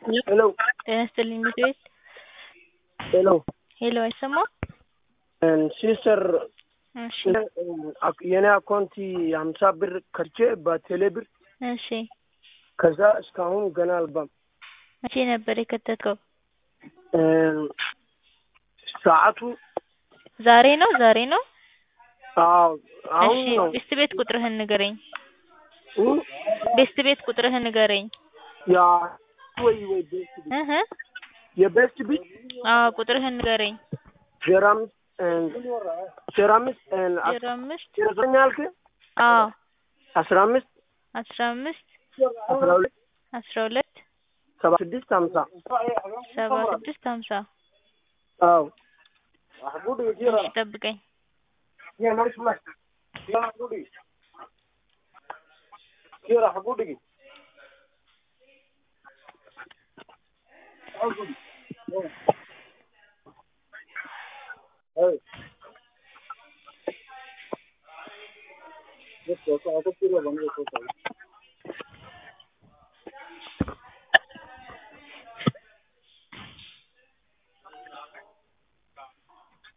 ሄሎ ጤና ይስጥልኝ ምክር ቤት ሄሎ ሄሎ አይሰማም? ሲስተር እሺ የኔ አካውንቲ ሀምሳ ብር ከርቼ በቴሌ ብር እሺ ከዛ እስካሁን ገና አልባም መቼ ነበር የከተትከው? ሰዓቱ ዛሬ ነው ዛሬ ነው? አዎ አሁን እሺ ነው ቤስት ቤት ቁጥርህን ንገረኝ። እ? ቤስት ቤት ቁጥርህን ንገረኝ። ያ ወይ ወይ ቤስት ቢት እህ የቤስት ቢት አዎ ቁጥርህን ንገረኝ። ዜሮ አምስት ዜሮ አምስት ዜሮ አምስት ዜሮ ዘጠኝ አልክ አዎ አስራ አምስት አስራ አምስት አስራ ሁለት አስራ ሁለት ሰባ ስድስት ሀምሳ ሰባ ስድስት ሀምሳ አዎ እሺ ጠብቀኝ።